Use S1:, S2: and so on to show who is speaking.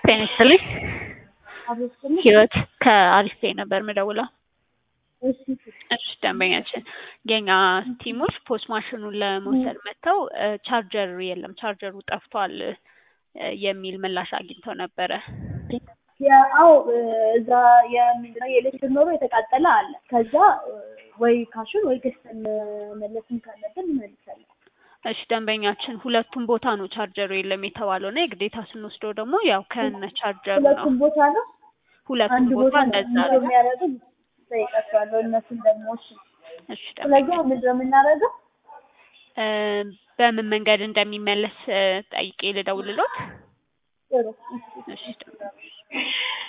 S1: ጤና ይስጥልኝ።
S2: አብሮስልኝ
S1: ህይወት ከአሪፍ ፔይ ነበር ምደውለው።
S2: እሺ
S1: እሺ ደንበኛችን የኛ ቲሞች ፖስት ማሽኑን ለመውሰድ መጥተው ቻርጀር የለም ቻርጀሩ ጠፍቷል እ የሚል ምላሽ አግኝተው ነበረ።
S2: ያው እዛ የምንድነው የኤሌክትሪክ ኖሮ የተቃጠለ አለ። ከዛ ወይ ካሹን ወይ ገዝተን መለስም ካለብን እንመልሳለን።
S1: እሺ ደንበኛችን ሁለቱም ቦታ ነው ቻርጀሩ የለም የተባለው እና የግዴታ ስንወስደው ደግሞ ያው ከነ ቻርጀሩ ነው።
S2: ሁለቱም ቦታ ነው።
S1: ሁለቱም
S2: አንድ
S1: ቦታ
S2: ቦታ
S1: እንደዛ
S2: ነው
S1: ነው።
S2: የሚያደርጉ ጠይቃቸዋለሁ። እነሱን ደግሞ እሺ።
S1: እሺ
S2: ስለዚህ
S1: ደንበኛ
S2: አሁን ምንድነው የምናደርገው?
S1: እ በምን መንገድ እንደሚመለስ እ ጠይቄ ልደውልሎት።
S2: ጥሩ እሺ።
S1: እሺ ደንበኛ